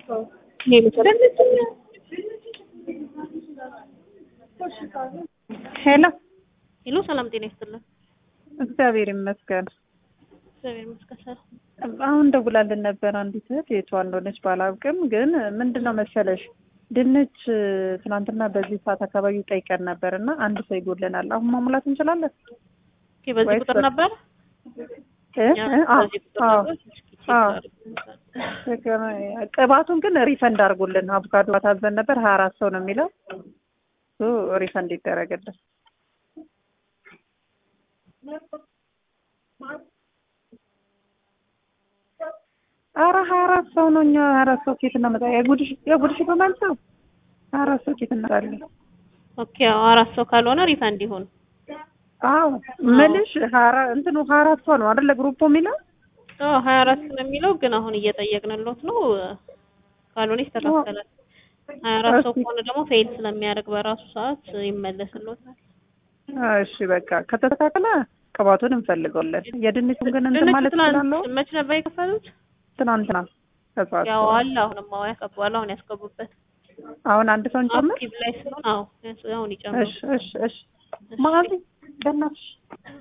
ሄሎ ሄሎ፣ ሰላም ጤና ይስጥልን። እግዚአብሔር ይመስገን። እግዚአብሔር ይመስገን ሰላም። አሁን ደውላልን ነበር አንዲት እህት የቷ እንደሆነች ባላውቅም፣ ግን ምንድን ነው መሰለሽ ድንች ትናንትና በዚህ ሰዓት አካባቢ ጠይቀን ነበር እና አንድ ሰው ይጎለናል። አሁን ማሙላት እንችላለን? ኦኬ፣ በዚህ ወይስ ቁጥር በ- ነበር እ? እኛ እ? አዎ፣ በዚህ ቁጥር አዎ፣ ነበር። እስኪ ቼክ አዎ። ላድርግ። ቅባቱን ግን ሪፈንድ አድርጎልን አቮካዶ ታዘን ነበር ሀያ አራት ሰው ነው የሚለው እሱ ሪፈንድ ይደረግልን። ኧረ ሀያ አራት ሰው ነው እኛ ሀያ አራት ሰው ኬት እናመጣ የጉድሽ የጉድሽ በማንሳው ሀያ አራት ሰው ኬት እናመጣለን። ኦኬ፣ አዎ፣ አራት ሰው ካልሆነ ሪፋንድ ይሁን። አዎ ምልሽ ሀያ አራት እንትኑ ሀያ አራት ሰው ነው አይደለ ግሩፕ የሚለው አዎ፣ ሀያ አራት ነው የሚለው ግን አሁን እየጠየቅንሎት ነው። ካልሆነ ይስተካከላል። ሀያ አራት ሰው እስኪ- ከሆነ ደግሞ ፌል ስለሚያደርግ በራሱ ሰዓት ይመለስሎታል። እሺ በቃ ከተስተካከለ ቅባቱን እንፈልገዋለን። የድንቹን ግን እንትን ድንቹ ማለት ትናንት እችላለሁ። መች ነበር የከፈሉት? ትናንትና ከሰዓት ያው በኋላ። አለ አሁንም አዎ ያስገባዋል። አሁን ያስገቡበት አሁን አንድ ሰው እንጨምር። አክቲቭ ላይ ስለሆነ አዎ ያስ- አሁን ይጨምሩ። እሺ እሺ እሺ ማዚ በእናትሽ